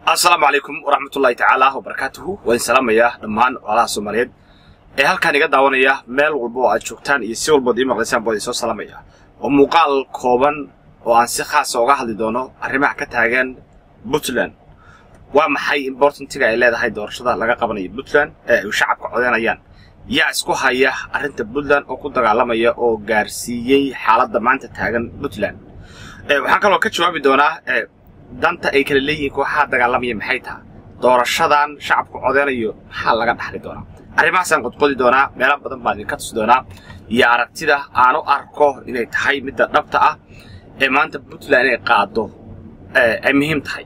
assalaamu calaykum waraxmatullaahi tacaala wabarakaatuhu waan salaamayaa dhammaan walaalaha soomaaliyeed ee halkaan iga daawanaya meel walba oo aad joogtaan iyo si walbood ii maqlaysaan baan idinsoo salaamaya waa muuqaal kooban oo aan si khaasa uga hadli doono arrimaha ka taagan puntland waa maxay importantiga ay leedahay doorashada laga qabanayo puntland ee ay shacabka codeynayaan yaa isku haya arrinta puntland oo ku dagaalamaya oo gaarsiiyey xaaladda maanta taagan puntland waxaan kaloo ka jawaabi doonaa danta ay kala leeyihiin kooxaha dagaalamaya maxay taha doorashadan shacabku codeynayo maxaa laga dhaxli doonaa arrimahaasaan qodqodi doonaa meelo badan baan idinka tusi doonaa iyo aragtida aan u arko inay tahay midda dhabta ah ee maanta puntland inay qaado ay muhiim tahay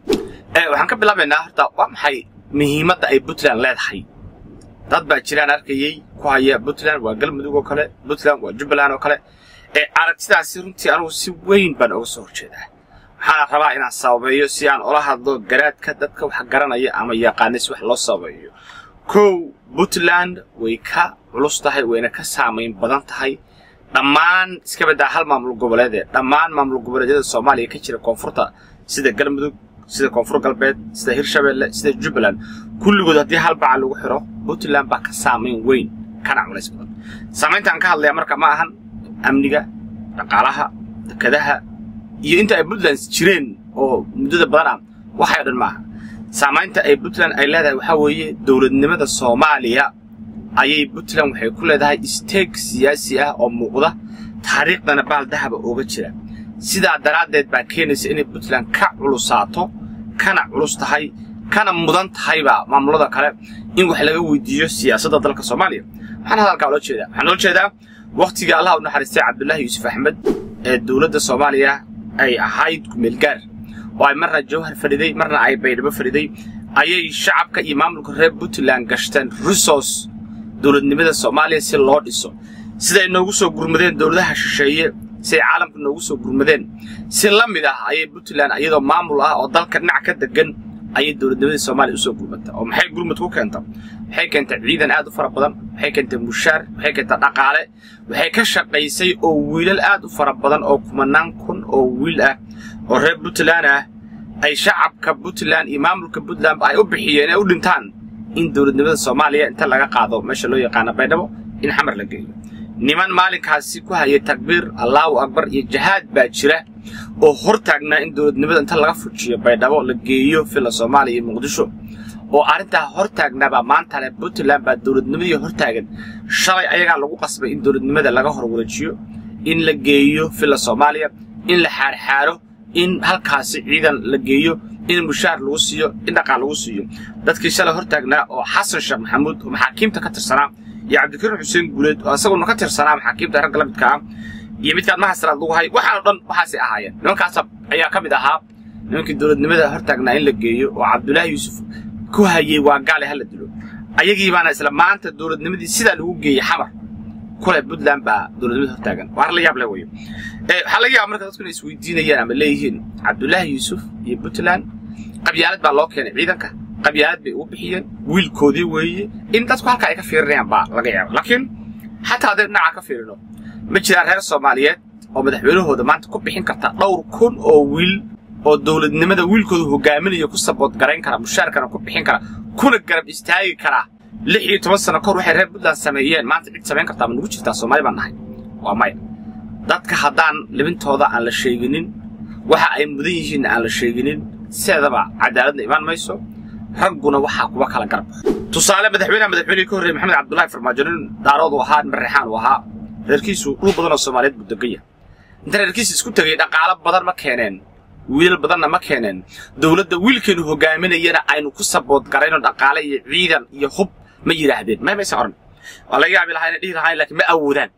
waxaan ka bilaabaynaa horta waa maxay muhiimadda ay puntland leedahay dad baa jiraan arkayey ku haya puntland waa galmudug oo kale puntland waa jubbaland oo kale aragtidaasi runtii anugu si weyn baan uga soo horjeedaa waxaana rabaa inaan sababeeyo si aan ula hadlo garaadka dadka wax garanaya ama yaqaana si wax loo sababeeyo kow puntland way ka culus tahay wayna ka saamayn badan tahay dhammaan iska baddaa hal maamul goboleedee dhammaan maamul goboleedyada soomaaliya ka jira koonfurta sida galmudug sida koonfur galbeed sida hirshabeelle sida jubbaland kulligood haddii hal baca lagu xiro puntland baa ka saamayn weyn kana culays badan saamayntaan ka hadlaya marka ma ahan amniga dhaqaalaha dekadaha iyo inta ay puntland jireen oo muddada badan ah waxay o dhan maaha saamaynta ay puntland ay leedahay waxaa weeye dowladnimada soomaaliya ayay puntland waxay ku leedahay isteeg siyaasi ah oo muuqda taariikhdana baal dahaba ooga jira sidaa daraaddeed baa keenaysa inay puntland ka culusaato kana culus tahay kana mudan tahayba maamulada kale in wax laga weydiiyo siyaasadda dalka soomaaliya waxaan hadalkaa ula jeedaa waxaan ula jeedaa wakhtiga allah u naxariistay cabdullaahi yuusuf axmed ee dowladda soomaaliya ay ahayd kumeelgaar oo ay marna jawhar fadhiday marna ay baydhabo fadhiday ayay shacabka iyo maamulka reer puntland gashteen rusos dowladnimada soomaaliya si loo dhiso siday noogu soo gurmadeen dowladaha shisheeye siay caalamka noogu soo gurmadeen si la mid ah ayay puntland iyadoo maamul ah oo dalka dhinac ka degan ayay dowladnimadii soomaaliya usoo gurmata oo maxay gurmad ku keenta waxay keentay ciidan aad u fara badan waxay keentay mushaar waxay keentay dhaqaale waxay ka shaqaysay oo wiilal aad u fara badan oo kumanaan kun oo wiil ah oo reer puntland ah ay shacabka puntland iyo maamulka puntland ay u bixiyeen ee u dhintaan in dowladnimada soomaaliya inta laga qaado meesha loo yaqaano baydhabo in xamar la geeyo niman maalinkaasi ku hayay takbiir allaahu akbar iyo jahaad baa jira oo hor taagnaa in dowladnimada inta laga fujiyo baydhabo la geeyo villa soomaaliya iyo muqdisho oo arrintaa hor taagnaabaa maanta leh puntland baa dowladnimadii hor taagan shalay ayagaa lagu qasbay in dowladnimada laga hor wareejiyo in la geeyo villa soomaaliya in la xaarxaaro in halkaasi ciidan la geeyo in mushaar lagu siiyo in dhaqaal lagu siiyo dadkii shalay hor taagnaa oo xasan sheekh maxamuud oo maxaakiimta ka tirsanaa iyo cabdikariim xuseen guuleed oo isaguna ka tirsanaa maxaakiimta ragga la midka ah iyo midkaad mahasraad lagu hay waxaan o dhan waxaasay ahaayeen nimankaas ayaa ka mid ahaa nimankii dowladnimada hor taagnaa in la geeyo oo cabdulaahi yuusuf ku hayey waa gaale hala dilo ayagii baana isla maanta dowladnimadii sidaa lagu geeyey xamar kule puntland baa dowladnimada hor taagan waa la yaab leh weyo waxaa laga yaaba marka dadku inay isweydiinayaan ama leeyihiin cabdulaahi yuusuf iyo puntland qabyaalad baa loo keenay ciidanka qabyaalad bay ugu bixiyeen wiilkoodii weeye in dadku halkaa ay ka fiirinayaan baa laga yaaba laakiin xataa haddaynu dhinaca ka fiirino ma jiraan reer soomaaliyeed oo madaxweynahooda maanta ku bixin karta dhowr kun oo wiil oo dowladnimada wiilkooda hogaaminayo ku sabood garayn kara mushaarkana ku bixin kara kuna garab istaagi kara lix iyo toban sano kahor waxay reer puntland sameeyeen maanta cid samayn kartaa ma nugu jirtaa soomaali baan nahay waa maya dadka haddaan libintooda aan la sheeginin waxa ay mudan yihiinna aan la sheeginin sideedaba cadaaladna imaan mayso ragguna waxaa kuwa kala garab tusaale madaxweynaha madaxweynihii ka horreeyey maxamed cabdullaahi farmaajo nin daarood uu ahaa nin reexaan uu ahaa reerkiisu dhul badan oo soomaaliyeed buu degan yahay inta reerkiisa isku tegay dhaqaalo badan ma keeneen wiilal badanna ma keeneen dowladda wiilkeenu hogaaminayana aynu ku sabood garayno dhaqaale iyo ciidan iyo hub ma yidhaahdeen may maysan odhan waa laga yaabi lahaa inay dhihi lahayn laakiin ma awoodaan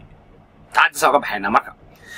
taadisaa uga baxaynaa marka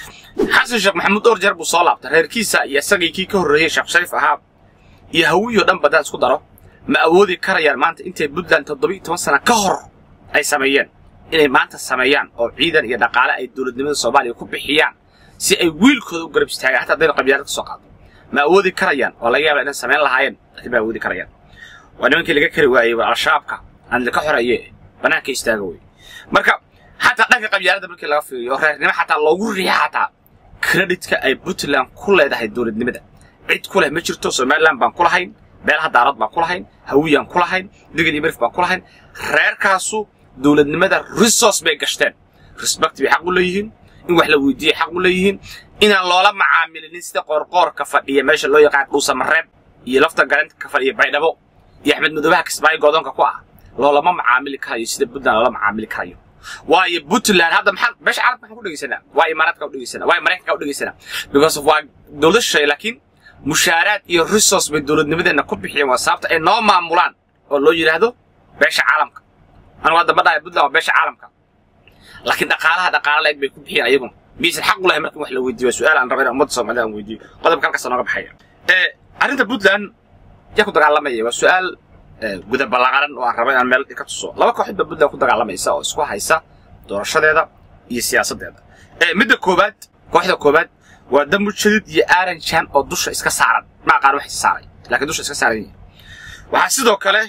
xasan sheekh maxamuud dhowr jeer buu soo laabtay reerkiisa iyo isagii kii ka horreeyey sheekh shariif ahaa iyo hawiyoo dhan baddaan isku daro ma awoodi karayaan maanta intay puntland toddobiiyo toban sana ka hor ay sameeyeen inay maanta sameeyaan oo ciidan iyo dhaqaale ay dowladnimada soomaaliya ku bixiyaan si ay wiilkooda u garab istaagaan hataa haddayna qabyaalad ka soo qaado ma awoodi karayaan oo laga yaaba inay samayn lahaayeen laakiin ma awoodi karayaan waa nimankii laga kari waayey war al-shabaabka aan laka xoreeye bannaanka istaaga wey marka xataa dhanka qabyaaladda markii laga fiiriyo reernimo xataa loogu riixa xataa kreditka ay puntland ku leedahay dowladnimada cid ku leh ma jirto somaliland baan ku lahayn beelaha daarad baan ku lahayn hawiyaan ku lahayn digil iyo marif baan ku lahayn reerkaasu dowladnimada resource bay gashteen respect bay xaq u leeyihiin in wax la weydiiyey xaq u leeyihiin inaan loola macaamilinin sida qoorqoorka fadhiya meesha loo yaqaan dhuusamareeb iyo lafta garanta ka fadhiya baydhabo iyo axmed madoobaha kismaayo goodoonka ku ah loolama macaamili karayo sida puntland loola macaamili karayo waayo puntland hadda maxaa meesha carabka maxaan ku dhegeysanaa waa imaaraadka u dhegeysanaa waa maraykanka u dhegeysanaa because of waa dowlad shay laakiin mushaaraad iyo resource bay dowladnimadeenna ku bixiyeen waa sababta ay noo maamulaan oo loo yidhaahdo beesha caalamka anigu hadda ma dhahay puntland waa beesha caalamka laakiin dhaqaalaha dhaqaala la-eg bay ku bixiyeen ayaguna miyaysan xaq u lahay marka in wax la weydiiyo su-aal aan raba inaan ummadda soomaalida aan weydiiyo qodobka halkaasa nooga baxaya arrinta puntland yaa ku dagaalamaya waa su-aal guda ballaqaran oo aan raba inaan meel ka tuso laba kooxood baa puntland ku dagaalamaysa oo isku haysa doorashadeeda iyo siyaasaddeeda midda koowaad kooxda koowaad waa dambu jadid iyo aaranjan oo dusha iska saaran ma aqaan wax is saaray laakiin dusha iska saaran yihin waxaa sidoo kale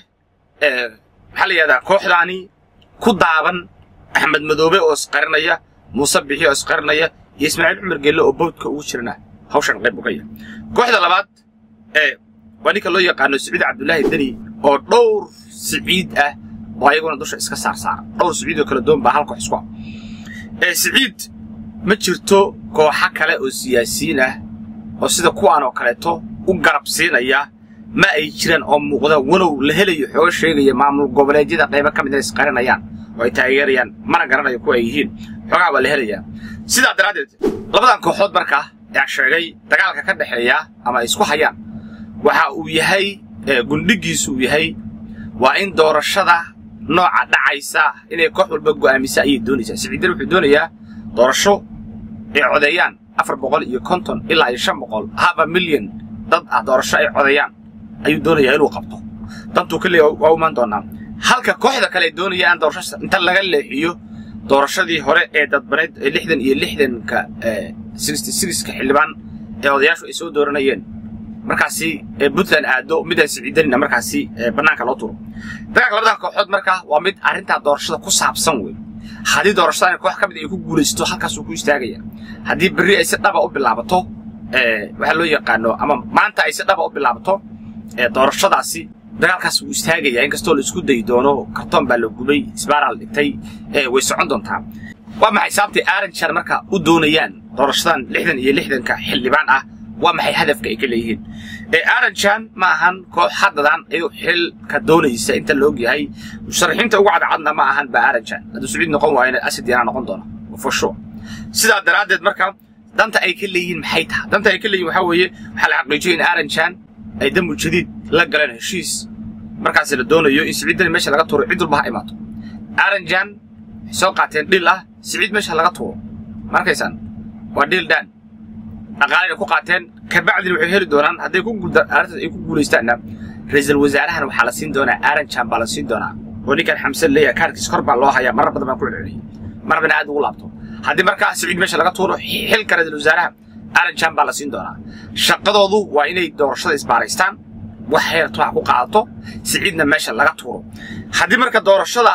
maxaa la yidhahdaa kooxdaani ku daaban axmed madoobe oo isqarinaya muuse bixi oo isqarinaya iyo ismaaciil cumar gelle oo bawdka ugu jirana hawshan qayb uga yahay kooxda labaad ee waa ninka loo yaqaano siciid cabdullaahi deni oo dhowr siciid ah oo ayaguna dusha iska saar saara dhowr siciid oo kala duwan baa hal koox isku ah ee siciid ma jirto kooxo kale oo siyaasiyiin ah oo sida kuwaan oo kaleeto u garab siinaya ma ay jiraan oo muuqda walow la helayo xooga sheegaya maamul goboleedyada qaybo ka mid inay isqarinayaan oo ay taageerayaan mana garanayo kuwa ay yihiin xoogaha waa la helayaa sidaa daraaddeed labadan kooxood markaa yaa sheegay dagaalka ka dhexeeya ama ay isku hayaan waxa uu yahay gundhigiisu uu yahay waa in doorashada nooca dhacaysa inay koox walba go'aamisa ayay doonaysaa siciidan wuxuu doonayaa doorasho ay codeeyaan afar boqol iyo konton ilaa iyo shan boqol haba milyan dad ah doorasho ay codeeyaan ayuu doonayaa inuu qabto dantuu ka leeya waa u imaan doonaa halka kooxda kale ay doonayaan doorasho inta laga leexiyo doorashadii hore ee dadbaneed ee lixdan iyo lixdanka sixty sixka xildhibaan ee odayaashu ay soo dooranayeen markaasi puntland aado midaan siciidanina markaasi bannaanka loo turo dagaalka labadan kooxood markaa waa mid arrintaa doorashada ku saabsan wey haddii doorashadan koox ka mid ay ku guulaysato halkaasuu ku istaagaya haddii berri ay si dhaba u bilaabato waxaa loo yaqaano ama maanta ay si dhaba u bilaabato doorashadaasi dagaalkaas wuu istaagaya inkastoo la isku dayi doono kartoon baa la gubay isbaaraa la dhigtay way socon doontaa waa maxay sababtay aaranjan marka u doonayaan doorashadan lixdan iyo lixdanka xildhibaan ah waa maxay hadafka ay ka leeyihiin aaranjan ma ahan koox haddadan iyadoo xilka doonaysa inta la og yahay musharaxiinta ugu cadcadna ma ahan ba aaranjan hadduu sacuud noqon waayana asad yanaa noqon doona for sure sidaa daraaddeed marka danta ay ka leeyihiin maxay tahay danta ay ka leeyihin waxaa weeye waxaa la xaqiijiyay in aaranjan ay dambu jadiid la galeen heshiis markaasi la doonayo in siciiddani meesha laga tuuro cid walba ha imaato aaranjan waxay soo qaateen dhil ah siciid meesha laga tuuro markaysaan waa dhil dhaan dhaqaalayna ku qaateen kabacdina waxay heli doonaan hadday arrintaas ay ku guulaystaanna ra-iisul wasaarahana waxaa la siin doonaa aaranjan baa la siin doonaa oo ninkan xamsan leeyahay kaarkiis kor baa loo hayaa marar badan baan ku celceliyey marabana aad ugu laabto haddii markaa siciid meesha laga tuuro xilka ra-iisul wasaaraha aaranjan baa la siin doonaa shaqadoodu waa inay doorashada isbaaraystaan wax heerto ha ku qaadato siciidna meesha laga tuuro haddii marka doorashada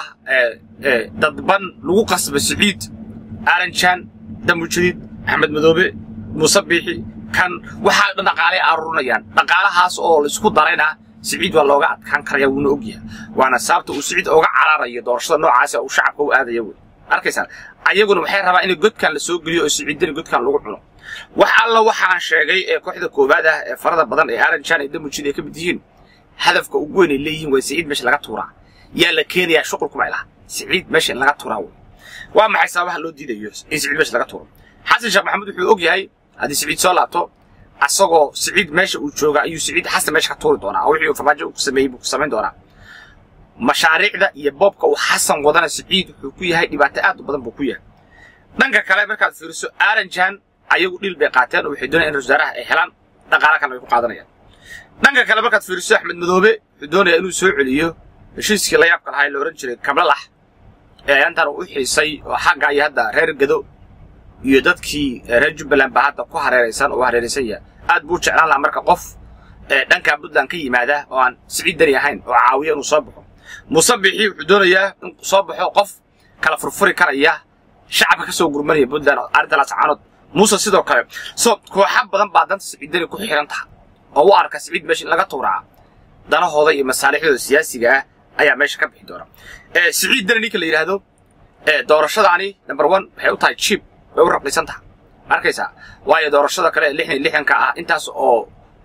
dadban lagu qasbo siciid aaranjan dambujadiid axmed madoobe muuse biixi kan waxaa dhan dhaqaalay aruurinayaan dhaqaalahaas oo la isku darayna siciid waa looga adkaan karaya wuuna ogyahay waana sababta uu siciid oga cararayo doorashada noocaasa uu shacabka u aadaya wey arkaysaan ayaguna waxay rabaa in godkan la soo geliyo oo siciidani godkan lagu cuno wax alla waxaan sheegay ee kooxda koowaad ah ee farada badan ee aranjan ee damujid ay ka mid yihiin hadafka ugu weyn ay leeyihiin waa siciid meesha laga tuuraa yaa la keenayaa shuqulkuma ilaha siciid meesha in laga tuuraa wey waa maxay sababaha loo diidayo in siciid meesha laga tuuro xasan sheekh maxamuud wuxuu og yahay haddii siciid soo laabto asagoo siciid meesha uu jooga ayuu siciid xasan meesha ka tuuri doonaa oo wixii uu farmaajo ku sameeyey buu ku samayn doonaa mashaariicda iyo boobka uu xasan wadana siciid wuxuu ku yahay dhibaato aad u badan buu ku yahay dhanka kale markaad fiiriso aranjan ayagu dhil bay qaateen oo waxay doonayaan in wasaaraha ay helaan dhaqaala kalena way ku qaadanayaan dhanka kale markaad fiiriso axmed madoobe wuxuu doonayaa inuu soo celiyo heshiiskii la yaabka lahaa ee la odhan jiray kablalax ee ayaantan uu u xiisay oo xagga iyo hadda reer gado iyo dadkii reer jubbaland baa hadda ku hareeraysan oo hareeraysan yahay aad buu jeclaan lahaa marka qof dhanka puntland ka yimaada oo aan siciid dani ahayn oo caawiya inuu soo baxo muuse bixi wuxuu doonayaa in soo baxo qof kala furfuri karaya shacabka ka soo gurmanaya puntland arrinta laascaanood muuse sidoo kale so kooxa badan baa danta siciidani ku xiran taha oo u arka siciid meesha in laga tuuraa danahooda iyo masaalixdooda siyaasiga ah ayaa meesha ka bixi doona siciid dani ninka la yidhaahdo doorashadaani number one waxay u tahay jiib way u raqiisan tahay arkaysaa waayo doorashada kale lixdan lixdanka ah intaas oo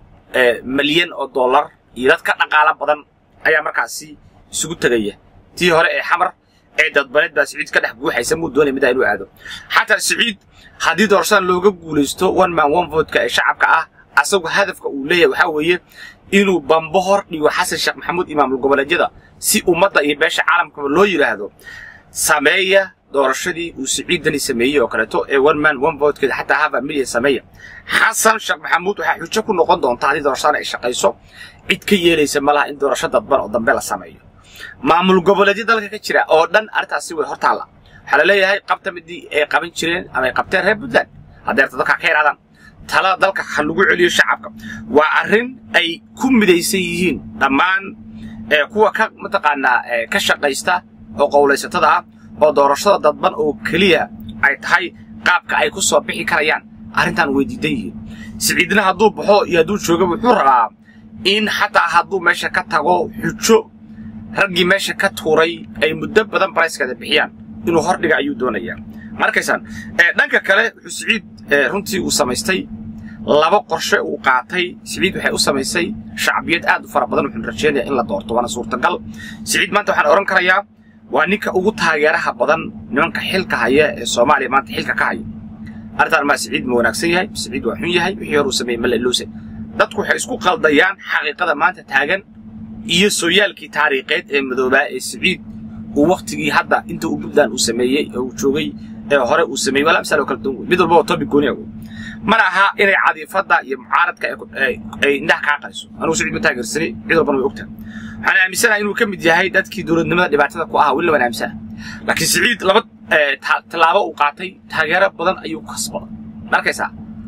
malyan oo dollar iyo dad ka dhaqaalo badan ayaa markaasi isugu tegaya tii hore ee xamar ee dadbaneed baa siciid ka dhex buuxaysa muu doonay middaa inuu aado xataa siciid haddii doorashadan looga guulaysto one man one votka ee shacabka ah asagu hadafka uu leeyahay waxaa weeye inuu bambo hor dhigo xasan sheekh maxamuud imaamul goboleedyada si ummadda iyo beesha caalamkaba loo yidhaahdo sameeya doorashadii uu siciidani sameeyey oo kaleeto ee one man one votekeeda xataa hava milyan sameeya xasan sheekh maxamuud waxaa xujo ku noqon doonta haddii doorashadan ay shaqayso cid ka yeelaysa ma laha in doorasho dadban oo dambe la sameeyo maamul goboleedyo dalka ka jira oo dhan arrintaasi way hortaalla waxaa la leeyahay qabta midii ay qaban jireen ama ay qabteen reer puntland haddeerta dalka ka yidhahdaan talada dalka ha lagu celiyo shacabka waa arrin ay ku midaysan yihiin dhammaan kuwa ka mataqaanaa ka shaqaysta oo qowlaysatada ah oo doorashada dadban oo keliya ay tahay qaabka ay ku soo bixi karayaan arrintan way diidan yihiin siciidna hadduu baxo iyo hadduu jooga wuxuu rabaa in xataa hadduu meesha ka tago xujo raggii meesha ka tuuray ay muddo badan barayskeeda bixiyaan inuu hordhiga ayuu doonayaa markaysaan dhanka kale wuxuu siciid runtii uu samaystay laba qorshe uu qaatay siciid waxay u samaysay shacbiyad aad u fara badan wuxuuna rajeynayaa in la doorto waana suurtagal siciid maanta waxaan odhan karayaa waa ninka ugu taageeraha badan nimanka xilka haya ee soomaaliya maanta xilka ka haya arrintaan maa siciid ma wanaagsan yahay siciid waa xun yahay wixii hore uu sameeyey mala iloose dadku waxay isku qaldayaan xaqiiqada maanta taagan iyo sooyaalkii taariikheed ee madoobaa ee siciid uu wakhtigii hadda inta uu puntland uu sameeyey ee uu joogay ee hore uu sameeyey walaa misaal oo kala duwan wey mid walba waa topic gooni ah wey mana aha inay cadiifadda iyo mucaaradka ay indhaha kaa qariso anugu siciid ma taageersani cid walbana way ogtahay waxaan aaminsanahay inuu ka mid yahay dadkii dowladnimada dhibaatada ku ahaa weli waan aaminsana laakiin siciid laba tallaabo uu qaatay taageero badan ayuu kasbaday markaysaa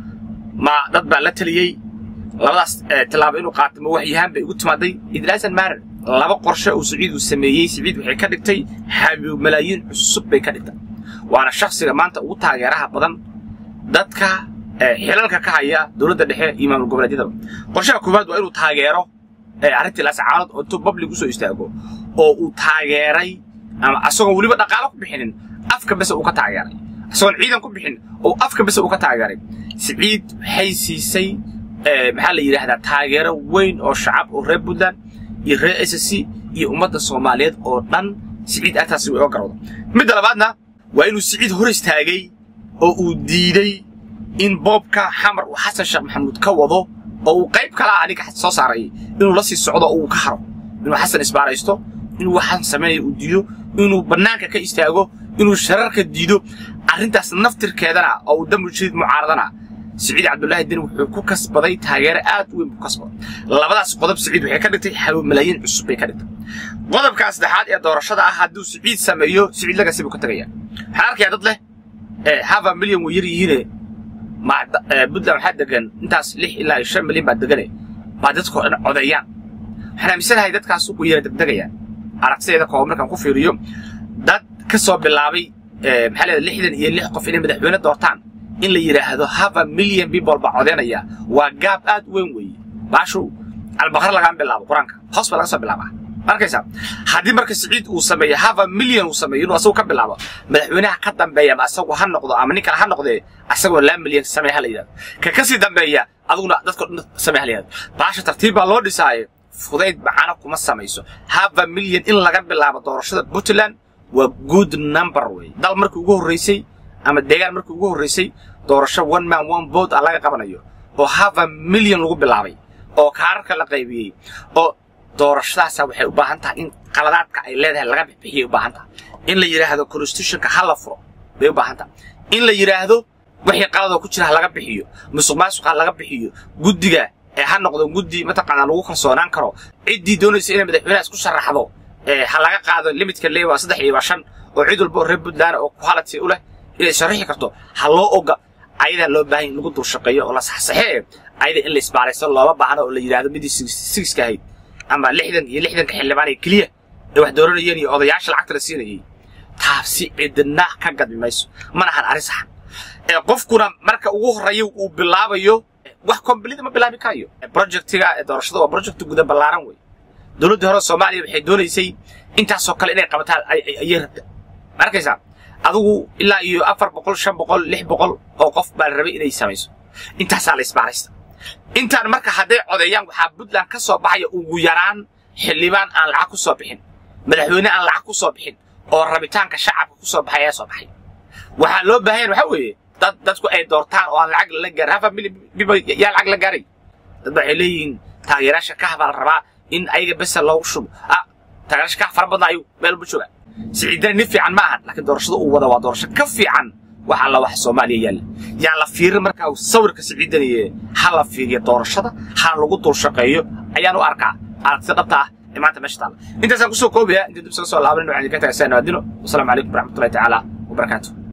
ma dad baa la taliyey labadaas tallaabo inuu qaatay ma waxyahaan bay ugu timaaday idlaasan maarar laba qorshe uu siciid uu sameeyey siciid waxay ka dhigtay xabiib malaayiin cusub bay ka dhigtay waana shakhsiga maanta ugu taageeraha badan dadka xilalka ka haya dowladda dhexe iyo maamul goboleedyadaba qorshaha koowaad waa inuu taageero arrintii laascaanood oo intuu public usoo istaago oo uu taageeray ama asagoon weliba dhaqaalo ku bixinin afka bese uu ka taageeray asagoon ciidan ku bixin oo afka bese uu ka taageeray siciid waxay siisay maxaa la yidhaahdaa taageero weyn oo shacab oo reer puntland iyo reer s c iyo ummadda soomaaliyeed oo dhan siciid artaasi way oo garowda midda labaadna waa inuu siciid hor istaagay oo uu diiday in boobka xamar uu xasan sheekh maxamuud ka wado oo uu qayb kala ah ninka soo saaray inuu la sii socdo oo uu ka haro inuu xasan isbaaraysto inuu waxaan sameeya uu diido inuu bannaanka ka istaago inuu shararka diido arrintaas naftirkeedana oo uu dambu jidid mucaaradana siciid cabdullaahi deni wuxuu ku kasbaday taageero aad u weyn buu kasbaday labadaas qodob siciid waxay ka dhigtay xabiib malaayiin cusub bay ka dhigtay qodobka saddexaad ee doorashada ah hadduu siciid sameeyo siciid lagasi buu ka tegaya waxaan arkayaa dad leh hava milyan way yar yihiine puntland waxaa degan intaas lix ilaa iyo shan milyan baa degane baa dadkao dhan codeeyaan waxaan aaminsanahay dadkaas ugu yara degdegayaan aragtideeda kooban markaan ku fiiriyo dad ka soo bilaabay maxaa leedahay lixdan iyo lix qof inay madaxweyne doortaan in la yidhaahdo hava milyan people baa codeynaya waa gaab aad u weyn weeye baashu albaqar lagaan bilaabo qur-aanka hoos baa laga soo bilaabaa arkaysaa haddii marka siciid uu sameeyo hava milyan uu sameeyo inuu asagu ka bilaabo madaxweynaha ka dambeeya ama asagu ha noqdo ama nin kale ha noqdee asagoo laa milyan samee ha la yidhahdo ka kasii dambeeya aduguna dadka dhan samee ha la yidhahdo baasha tartiib baa loo dhisaaye fudayd macano kuma samayso hava milyan in laga bilaabo doorashada puntland waa good number wey dal markii ugu horreysay ama deegaan markii ugu horreysay doorasho one man one vote ah laga qabanayo oo hava milyan lagu bilaabay oo kaararka la qaybiyey oo doorashadaasa waxay u baahan tahay in qaladaadka ay leedahay laga bixbixiyay u baahan tahay in la yidhaahdo constitutionka ha la furo bay u baahan tahay in la yidhaahdo wixii qaladoo ku jira ha laga bixiyo musuq maasuq ha laga bixiyo guddiga ee ha noqdo guddi mataqaanaa lagu kalsoonaan karo ciddii doonaysa inay madaxweynaha isku sharaxdo ha laga qaado limitka lee waa saddex iyo waa shan oo cid walba oo reer puntland oo quality u leh inay sharaxi karto ha loo oga ayadaa loo baahan in lagu dul shaqeeyo oo la saxsaxee ayada in la isbaaraysto looma baahno oo la yidhaahdo midii sigiska ahayd ama lixdan iyo lixdanka xildhibaan ee keliya ee wax dooranayeen iyo odayaasha lacagta la siinayay taabsi cidna ka gadmi mayso mana ahan arrin saxan ee qofkuna marka ugu horreeya uu bilaabayo wax kombalida ma bilaabi karayo projectiga doorashada waa project guda ballaaran wey dowladdii hore soomaaliya waxay doonaysay intaasoo kale inay qabataan ayay rabta ma arkaysaa adigu ilaa iyo afar boqol shan boqol lix boqol oo qof baa la rabay inay samayso intaasaa la isbaaraysta intaan marka hadday codeeyaan waxaa puntland ka soo baxaya ugu yaraan xildhibaan aan lacag ku soo bixin madaxweyne aan lacag ku soo bixin oo rabitaanka shacabka ku soo baxay ayaa soo baxay waxaa loo baahan waxa weeye dad dadku ay doortaan oo aan lacag lala gaarin hafa biba yaa lacag la gaaray dad waxay leeyihiin taageerayaasha kaha baa la rabaa in ayaga besa loogu shubo ah taageerayaasha kaha fara badan ayuu meel bu jooga siciidana nin fiican ma ahan laakiin doorashada uu wada waa doorasho ka fiican waxa alla wax soomaaliya yaalla yaan la fiirin markaa sawirka siciidaniye ha la fiiriyo doorashada ha lagu dul shaqeeyo ayaan u arkaa aragtida dhabta ah ee maanta meesha taalla intaasaan kusoo koobaya inta dib soo soo laaban waxaan idinka tagay saan naadino wasalaamu calaykum waraxmatullahi tacaala wabarakaatuh